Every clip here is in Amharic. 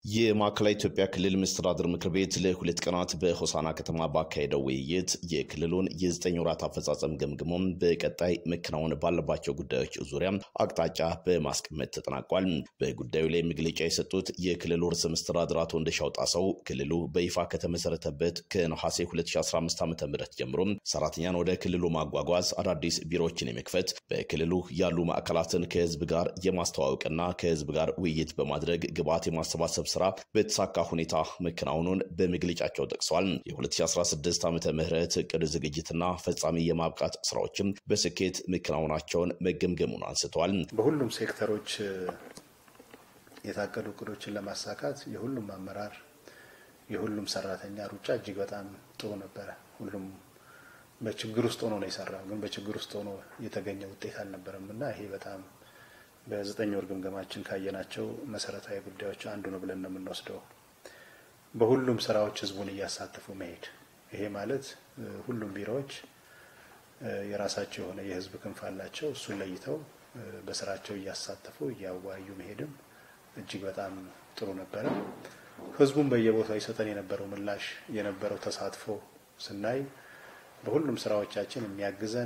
የማዕከላዊ ኢትዮጵያ ክልል መስተዳድር ምክር ቤት ለሁለት ቀናት በሆሳና ከተማ ባካሄደው ውይይት የክልሉን የዘጠኝ ወራት አፈጻጸም ገምግሞም በቀጣይ መከናወን ባለባቸው ጉዳዮች ዙሪያ አቅጣጫ በማስቀመጥ ተጠናቋል። በጉዳዩ ላይ መግለጫ የሰጡት የክልሉ ርዕሰ መስተዳድር አቶ እንደሻው ጣሰው ክልሉ በይፋ ከተመሰረተበት ከነሐሴ 2015 ዓ ም ጀምሮ ሰራተኛን ወደ ክልሉ ማጓጓዝ፣ አዳዲስ ቢሮዎችን የመክፈት፣ በክልሉ ያሉ ማዕከላትን ከህዝብ ጋር የማስተዋወቅና ከህዝብ ጋር ውይይት በማድረግ ግብዓት የማሰባሰብ ስራ በተሳካ ሁኔታ መከናወኑን በመግለጫቸው ጠቅሰዋል። የ2016 ዓመተ ምህረት እቅድ ዝግጅትና ፈጻሚ የማብቃት ስራዎችም በስኬት መከናወናቸውን መገምገሙን አንስተዋል። በሁሉም ሴክተሮች የታቀዱ እቅዶችን ለማሳካት የሁሉም አመራር የሁሉም ሰራተኛ ሩጫ እጅግ በጣም ጥሩ ነበረ። ሁሉም በችግር ውስጥ ሆኖ ነው የሰራው፣ ግን በችግር ውስጥ ሆኖ የተገኘ ውጤት አልነበረም እና ይሄ በጣም በዘጠኝ ወር ግምገማችን ካየናቸው መሰረታዊ ጉዳዮች አንዱ ነው ብለን ነው የምንወስደው። በሁሉም ስራዎች ህዝቡን እያሳተፉ መሄድ። ይሄ ማለት ሁሉም ቢሮዎች የራሳቸው የሆነ የህዝብ ክንፍ አላቸው። እሱን ለይተው በስራቸው እያሳተፉ እያዋዩ መሄድም እጅግ በጣም ጥሩ ነበረ። ህዝቡን በየቦታው ይሰጠን የነበረው ምላሽ የነበረው ተሳትፎ ስናይ በሁሉም ስራዎቻችን የሚያግዘን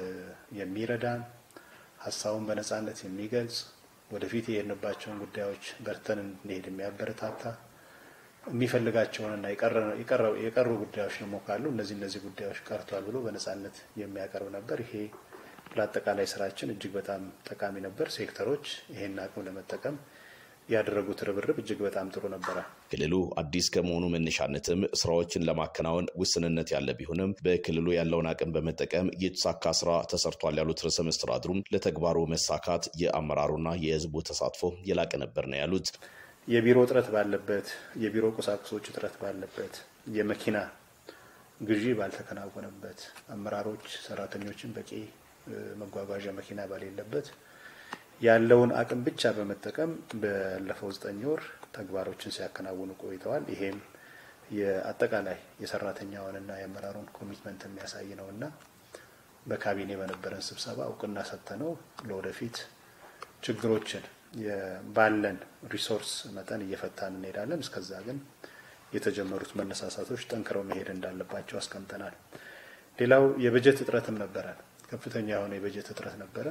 የሚረዳን ሀሳቡን በነጻነት የሚገልጽ ወደፊት የሄድንባቸውን ጉዳዮች በርተን እንሄድ የሚያበረታታ የሚፈልጋቸውንና የቀሩ ጉዳዮች ደግሞ ካሉ እነዚህ እነዚህ ጉዳዮች ቀርቷል ብሎ በነጻነት የሚያቀርብ ነበር። ይሄ ለአጠቃላይ ስራችን እጅግ በጣም ጠቃሚ ነበር። ሴክተሮች ይሄን አቅም ለመጠቀም ያደረጉት ርብርብ እጅግ በጣም ጥሩ ነበረ። ክልሉ አዲስ ከመሆኑ መነሻነትም ስራዎችን ለማከናወን ውስንነት ያለ ቢሆንም በክልሉ ያለውን አቅም በመጠቀም የተሳካ ስራ ተሰርቷል ያሉት ርዕሰ መስተዳድሩም ለተግባሩ መሳካት የአመራሩና የህዝቡ ተሳትፎ የላቀ ነበር ነው ያሉት። የቢሮ እጥረት ባለበት፣ የቢሮ ቁሳቁሶች እጥረት ባለበት፣ የመኪና ግዢ ባልተከናወነበት፣ አመራሮች ሰራተኞችን በቂ መጓጓዣ መኪና ባሌለበት ያለውን አቅም ብቻ በመጠቀም ባለፈው ዘጠኝ ወር ተግባሮችን ሲያከናውኑ ቆይተዋል። ይሄም የአጠቃላይ የሰራተኛውንና የአመራሩን ኮሚትመንት የሚያሳይ ነው እና በካቢኔ በነበረን ስብሰባ እውቅና ሰጥተነው ለወደፊት ችግሮችን ባለን ሪሶርስ መጠን እየፈታን እንሄዳለን። እስከዛ ግን የተጀመሩት መነሳሳቶች ጠንክረው መሄድ እንዳለባቸው አስቀምጠናል። ሌላው የበጀት እጥረትም ነበረን። ከፍተኛ የሆነ የበጀት እጥረት ነበረ።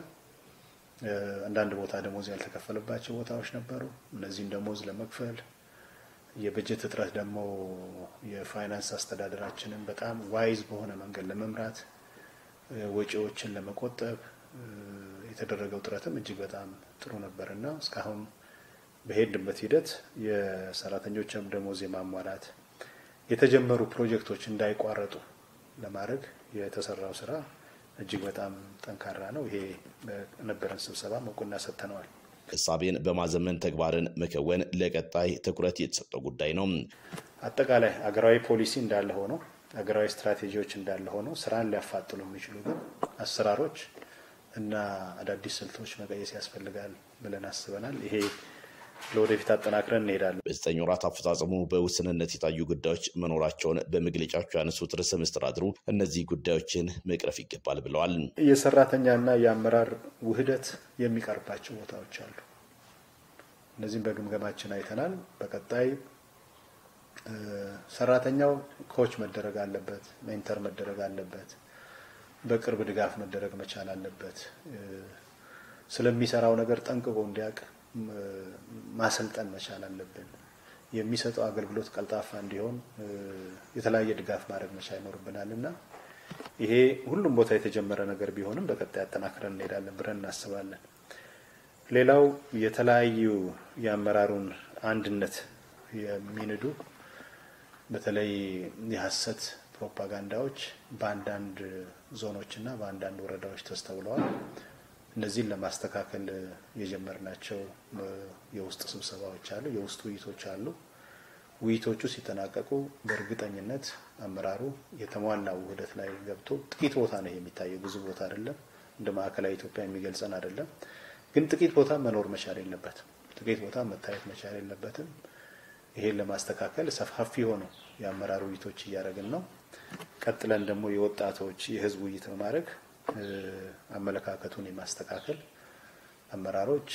አንዳንድ ቦታ ደሞዝ ያልተከፈለባቸው ቦታዎች ነበሩ። እነዚህን ደሞዝ ለመክፈል የበጀት እጥረት ደግሞ የፋይናንስ አስተዳደራችንን በጣም ዋይዝ በሆነ መንገድ ለመምራት ወጪዎችን ለመቆጠብ የተደረገው ጥረትም እጅግ በጣም ጥሩ ነበር እና እስካሁን በሄድንበት ሂደት የሰራተኞችም ደሞዝ የማሟላት የተጀመሩ ፕሮጀክቶች እንዳይቋረጡ ለማድረግ የተሰራው ስራ እጅግ በጣም ጠንካራ ነው። ይሄ በነበረን ስብሰባ እውቅና ሰጥተነዋል። እሳቤን በማዘመን ተግባርን መከወን ለቀጣይ ትኩረት የተሰጠው ጉዳይ ነው። አጠቃላይ አገራዊ ፖሊሲ እንዳለ ሆኖ አገራዊ ስትራቴጂዎች እንዳለ ሆኖ ስራን ሊያፋጥኑ የሚችሉ ግን አሰራሮች እና አዳዲስ ስልቶች መቀየስ ያስፈልጋል ብለን አስበናል። ይሄ ለወደፊት አጠናክረን እንሄዳለን። በዘጠኝ ወራት አፈጻጸሙ በውስንነት የታዩ ጉዳዮች መኖራቸውን በመግለጫቸው ያነሱት ርዕሰ መስተዳድሩ እነዚህ ጉዳዮችን መቅረፍ ይገባል ብለዋል። የሰራተኛና የአመራር ውህደት የሚቀርባቸው ቦታዎች አሉ። እነዚህም በግምገማችን አይተናል። በቀጣይ ሰራተኛው ኮች መደረግ አለበት፣ ሜንተር መደረግ አለበት፣ በቅርብ ድጋፍ መደረግ መቻል አለበት። ስለሚሰራው ነገር ጠንቅቆ እንዲያውቅ ማሰልጠን መቻል አለብን። የሚሰጠው አገልግሎት ቀልጣፋ እንዲሆን የተለያየ ድጋፍ ማድረግ መቻል ይኖርብናል እና ይሄ ሁሉም ቦታ የተጀመረ ነገር ቢሆንም በቀጣይ አጠናክረን እንሄዳለን ብለን እናስባለን። ሌላው የተለያዩ የአመራሩን አንድነት የሚንዱ በተለይ የሀሰት ፕሮፓጋንዳዎች በአንዳንድ ዞኖችና በአንዳንድ ወረዳዎች ተስተውለዋል። እነዚህን ለማስተካከል የጀመርናቸው የውስጥ ስብሰባዎች አሉ፣ የውስጥ ውይይቶች አሉ። ውይይቶቹ ሲጠናቀቁ በእርግጠኝነት አመራሩ የተሟላ ውህደት ላይ ገብቶ ጥቂት ቦታ ነው የሚታየው፣ ብዙ ቦታ አይደለም። እንደ ማዕከላዊ ኢትዮጵያ የሚገልጸን አይደለም። ግን ጥቂት ቦታ መኖር መቻል የለበትም። ጥቂት ቦታ መታየት መቻል የለበትም። ይሄን ለማስተካከል ሰፋፊ ሆኑ የአመራር ውይይቶች እያደረግን ነው። ቀጥለን ደግሞ የወጣቶች የህዝብ ውይይት በማድረግ አመለካከቱን የማስተካከል አመራሮች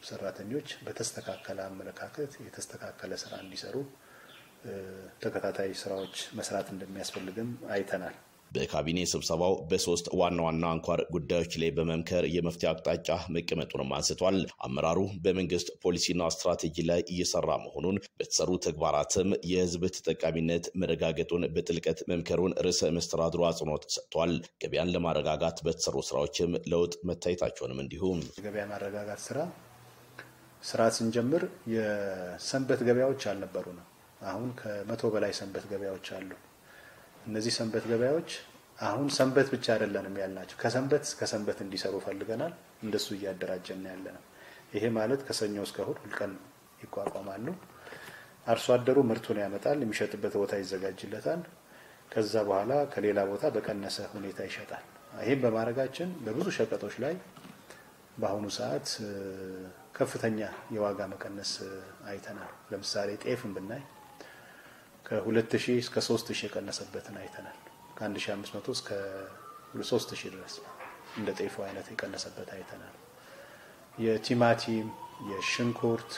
ሰራተኞች በተስተካከለ አመለካከት የተስተካከለ ስራ እንዲሰሩ ተከታታይ ስራዎች መስራት እንደሚያስፈልግም አይተናል። በካቢኔ ስብሰባው በሶስት ዋና ዋና አንኳር ጉዳዮች ላይ በመምከር የመፍትሄ አቅጣጫ መቀመጡንም አንስቷል። አመራሩ በመንግስት ፖሊሲና ስትራቴጂ ላይ እየሰራ መሆኑን፣ በተሰሩ ተግባራትም የህዝብ ተጠቃሚነት መረጋገጡን በጥልቀት መምከሩን ርዕሰ መስተዳድሩ አጽንኦት ሰጥቷል። ገበያን ለማረጋጋት በተሰሩ ስራዎችም ለውጥ መታየታቸውንም እንዲሁም የገበያ ማረጋጋት ስራ ስራ ስንጀምር የሰንበት ገበያዎች አልነበሩ ነው። አሁን ከመቶ በላይ ሰንበት ገበያዎች አሉ። እነዚህ ሰንበት ገበያዎች አሁን ሰንበት ብቻ አይደለንም ያልናቸው ከሰንበት እስከ ሰንበት እንዲሰሩ ፈልገናል። እንደሱ እያደራጀን ያለ ነው። ይሄ ማለት ከሰኞ እስከ እሁድ ሁልቀን ይቋቋማሉ። አርሶ አደሩ ምርቱን ያመጣል፣ የሚሸጥበት ቦታ ይዘጋጅለታል። ከዛ በኋላ ከሌላ ቦታ በቀነሰ ሁኔታ ይሸጣል። ይህም በማድረጋችን በብዙ ሸቀጦች ላይ በአሁኑ ሰዓት ከፍተኛ የዋጋ መቀነስ አይተናል። ለምሳሌ ጤፍን ብናይ ከ2000 እስከ 3000 የቀነሰበትን አይተናል። ከ1500 እስከ 3000 ድረስ እንደ ጤፉ አይነት የቀነሰበት አይተናል። የቲማቲም፣ የሽንኩርት፣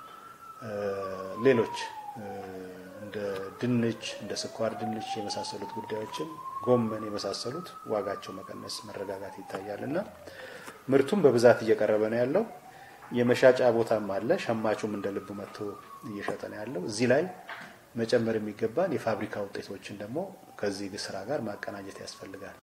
ሌሎች እንደ ድንች፣ እንደ ስኳር ድንች የመሳሰሉት ጉዳዮችን ጎመን የመሳሰሉት ዋጋቸው መቀነስ መረጋጋት ይታያል እና ምርቱም በብዛት እየቀረበ ነው ያለው። የመሻጫ ቦታም አለ። ሸማቹም እንደ ልቡ መጥቶ እየሸጠ ነው ያለው። እዚህ ላይ መጨመር የሚገባን የፋብሪካ ውጤቶችን ደግሞ ከዚህ ስራ ጋር ማቀናጀት ያስፈልጋል።